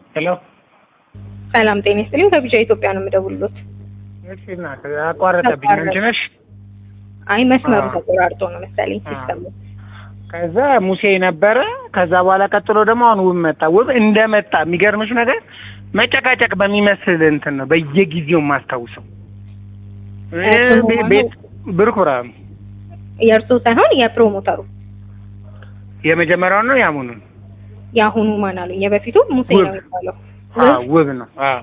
ሄሎ ሰላም ጤና ይስጥልኝ። ከቢጫ ኢትዮጵያ ነው የምደውልሎት። እሺ እናት አቋረጠብኝ። አንቺ ነሽ? አይ መስመሩ አዎ። ተቆራርጦ ነው መሰለኝ አዎ። ሲስተሙ። ከዛ ሙሴ ነበረ። ከዛ በኋላ ቀጥሎ ደግሞ አሁን ውብ መጣ። ውብ እንደመጣ የሚገርምሽ ነገር መጨቃጨቅ በሚመስል እንትን ነው በየጊዜው የማስታውሰው እ እሱ ቤ- መሆኑ- ቤት ብሩክ ብርሃኑ የእርሶ ሳይሆን የፕሮሞተሩ የመጀመሪያው ነው ያሙኑን የአሁኑ ማን አሉኝ? የበፊቱ ሙሴ ውብ። ነው የሚባለው። አዎ ውብ ነው። አዎ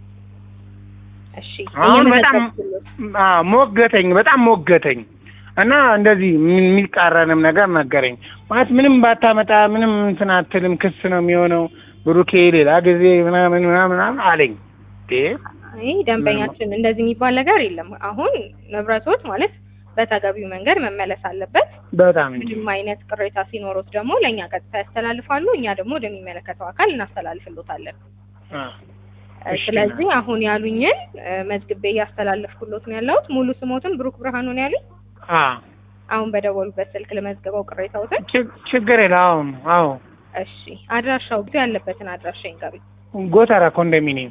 እሺ አሁን በጣም እየመዘገብኩሎት። አዎ ሞገተኝ፣ በጣም ሞገተኝ እና እንደዚህ ምን- የሚቃረንም ነገር ነገረኝ። ማለት ምንም ባታመጣ ምንም እንትን አትልም፣ ክስ ነው የሚሆነው ብሩኬ ሌላ ጊዜ ምናምን ምናምን ምናምን አለኝ። እንዴ አይ ደንበኛችን እንደዚህ የሚባል ነገር የለም። አሁን ንብረቶት ማለት በተገቢው መንገድ መመለስ አለበት። በጣም እንጂ ምንም አይነት ቅሬታ ሲኖሮት ደግሞ ለእኛ ቀጥታ ያስተላልፋሉ። እኛ ደግሞ ወደሚመለከተው አካል እናስተላልፍሎታለን። አዎ። እሺ፣ ስለዚህ አሁን ያሉኝን እ፣ መዝግቤ እያስተላለፍኩሎት ነው ያለሁት። ሙሉ ስሞትን ብሩክ ብርሃኑ ነው ያሉኝ። አዎ አሁን በደወሉበት ስልክ ለመዝገበው ቅሬታዎትን። ችግ- ችግር የለ። አሁን አዎ እሺ አድራሻው ግን ያለበትን አድራሻ ይንገሩኝ። ጎተራ ኮንዶሚኒየም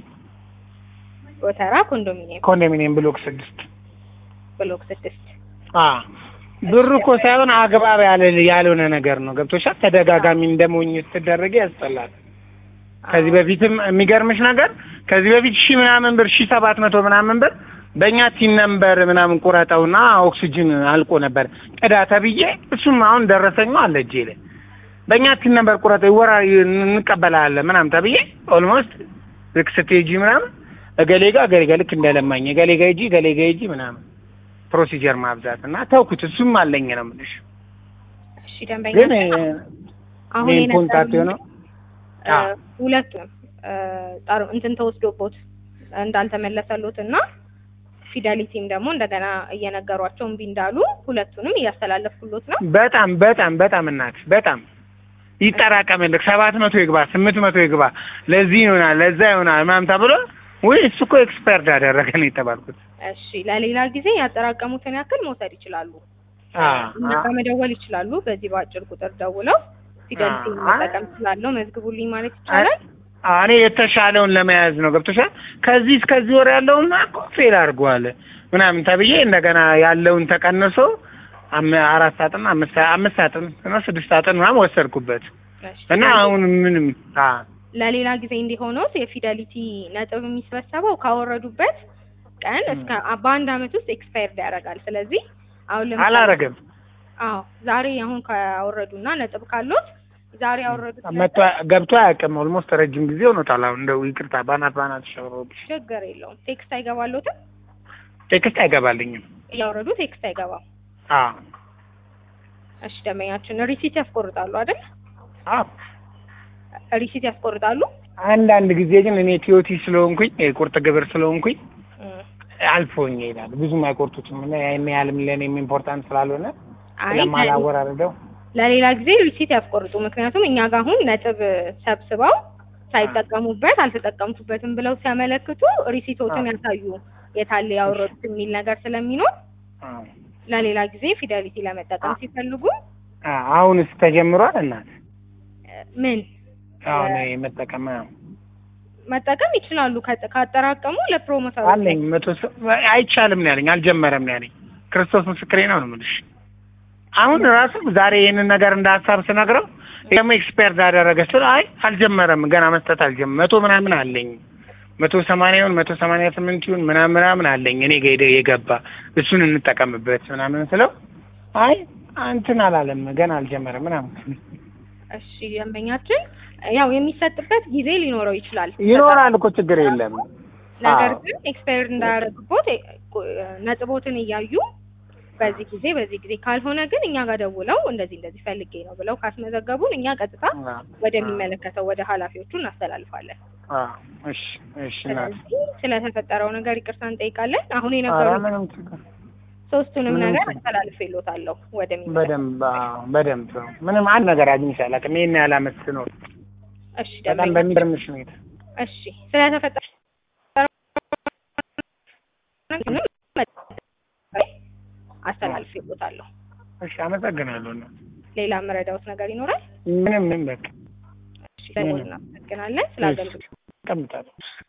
ጎተራ ኮንዶሚኒየም ኮንዶሚኒየም ብሎክ ስድስት ብሎክ ስድስት አዎ ብሩ እኮ ሳይሆን አግባብ ያለ ያልሆነ ነገር ነው። ገብቶሻል? ተደጋጋሚ እንደሞኝ ስትደረግ ያስጠላል። ከዚህ በፊትም የሚገርምሽ ነገር ከዚህ በፊት ሺህ ምናምን ብር ሺህ ሰባት መቶ ምናምን ብር በእኛ ቲን ነምበር ምናምን ቁረጠውና ኦክሲጅን አልቆ ነበር ቅዳ ተብዬ እሱም አሁን ደረሰኛው አለ እጄ ላይ በእኛ ቲን ነምበር ቁረጠው ወራ እንቀበላለን ምናምን ተብዬ ኦልሞስት ልክ ስትሄጂ ምናምን እገሌ ጋ እገሌ ጋ ልክ እንደለማኝ እገሌ ጋ ሂጂ እገሌ ጋ ሂጂ ምናምን ፕሮሲጀር ማብዛት እና ተውኩት። እሱም አለኝ ነው የምልሽ። እሺ ደንበኛ ግን አሁን ሜን የነገሩኝ ኮንታክት የሆነው እ፣ አዎ። ሁለቱንም እ፣ ጠሩ እንትን ተወስዶቦት እንዳልተመለሰሎት እና ፊደሊቲም ደግሞ እንደገና እየነገሯቸው እምቢ እንዳሉ ሁለቱንም እያስተላለፍኩሎት ነው። በጣም በጣም በጣም እናት በጣም ይጠራቀምልክ ሰባት መቶ ይግባ ስምንት መቶ ይግባ ለዚህ ይሆናል ለዛ ይሆናል ምናምን ተብሎ ወይ እሱ እኮ ኤክስፐርት አደረገ ነው የተባልኩት። እሺ ለሌላ ጊዜ ያጠራቀሙትን ያክል መውሰድ ይችላሉ። አ እኛ ጋር መደወል ይችላሉ። በዚህ በአጭር ቁጥር ደውለው ፊደሊቲ አ- መጠቀም ስላለው መዝግቡልኝ ማለት ይቻላል። አ- እኔ የተሻለውን ለመያዝ ነው ገብቶሻል። ከዚህ እስከዚህ ወር ያለውና እኮ ፌል አድርጓል ምናምን ተብዬ እንደገና ያለውን ተቀንሶ አም- አራት ሳጥን አምስት አምስት ሳጥን እና ስድስት ሳጥን ምናምን ወሰድኩበት እሺ፣ እና አሁን ምንም አ ለሌላ ጊዜ እንዲሆኑት የፊደሊቲ ነጥብ የሚሰበሰበው ካወረዱበት ቀን እስከ በአንድ አመት ውስጥ ኤክስፓየርድ ያደርጋል። ስለዚህ አሁን ለምሳሌ አላረገም አዎ ዛሬ አሁን ካወረዱና ነጥብ ካሉት ዛሬ ያወረዱት መጥቶ ነጥብ ገብቶ አያውቅም። ኦልሞስት ረጅም ጊዜ ሆኖታል። አሁን እንደው ይቅርታ ባናት ባናት ሸሮብሽ ችግር የለውም። ቴክስት አይገባሎትም። ቴክስት አይገባልኝም። እያወረዱ ቴክስት አይገባም። አዎ እሺ ደንበኛችን ሪሲት ያስቆርጣሉ አይደል? አዎ ሪሲት ያስቆርጣሉ። አንዳንድ ጊዜ ግን እኔ ቲዮቲ ስለሆንኩኝ የቁርጥ ግብር ስለሆንኩኝ እም፣ አልፎኝ ይላል። ብዙም አይቆርጡትም እና ያን ያህልም ለእኔም ኢምፖርታንት ስላልሆነ አይ ስለማላወራርደው ለሌላ ጊዜ ሪሲት ያስቆርጡ። ምክንያቱም እኛ ጋር አሁን ነጥብ ሰብስበው ሳይጠቀሙበት አልተጠቀምኩበትም ብለው ሲያመለክቱ ሪሲቶትን ያሳዩ የታለ ያወረዱት የሚል ነገር ስለሚኖር አዎ። ለሌላ ጊዜ ፊደሊቲ ለመጠቀም ሲፈልጉ አ- አሁንስ ተጀምሯል እናት እ፣ ምን አሁን የመጠቀም አዎ። መጠቀም ይችላሉ። ከ- ካጠራቀሙ ለፕሮሞተሩ አለኝ መቶ ሰ- አይቻልም ነው ያለኝ። አልጀመረም ነው ያለኝ። ክርስቶስ ምስክሬ ነው ነው የምልሽ። አሁን ራሱ ዛሬ ይህንን ነገር እንደ ሀሳብ ስነግረው ደግሞ ኤክስፐርት አደረገ ስለ አይ አልጀመረም ገና መስጠት አልጀመረም። መቶ ምናምን አለኝ መቶ ሰማንያ ይሁን መቶ ሰማንያ ስምንት ይሁን ምናምን ምናምን አለኝ እኔ ጋ ሄደ የገባ እሱን እንጠቀምበት ምናምን ስለው አይ እንትን አላለም ገና አልጀመረም ምናምን እሺ ደንበኛችን ያው የሚሰጥበት ጊዜ ሊኖረው ይችላል። ይኖራል እኮ ችግር የለም። ነገር አዎ። ግን ኤክስፓየር እንዳያደርግቦት እ፣ ቁ- ነጥቦትን እያዩ በዚህ ጊዜ በዚህ ጊዜ ካልሆነ ግን እኛ ጋር ደውለው እንደዚህ እንደዚህ ፈልጌ ነው ብለው ካስመዘገቡን እኛ ቀጥታ ወደሚመለከተው ወደ ኃላፊዎቹ እናስተላልፋለን። አዎ፣ እሺ እሺ እናት ስለዚህ ስለተፈጠረው ነገር ይቅርታ እንጠይቃለን። አሁን ኧረ የነበሩ ምንም ችግር ሶስቱንም ምንም ነገር ችግር- አስተላልፌልዎታለሁ ወደሚመለከተው። በደንብ አዎ፣ በደንብ ምንም አንድ ነገር አግኝቼ አላውቅም። ይሄን ያህል ዓመት ስኖር እሺ በጣም ደንበኛ በሚገርምሽ ሁኔታ እሺ ስለተፈጠረው አስተላልፌልዎታለሁ። እሺ አመሰግናለሁ። እናት ሌላ የምረዳዎት ነገር ይኖራል? ምንም ምንም በቃ እሺ፣ ለሞል እናመሰግናለን ስለ አገልግሎት ቀምጣለሁ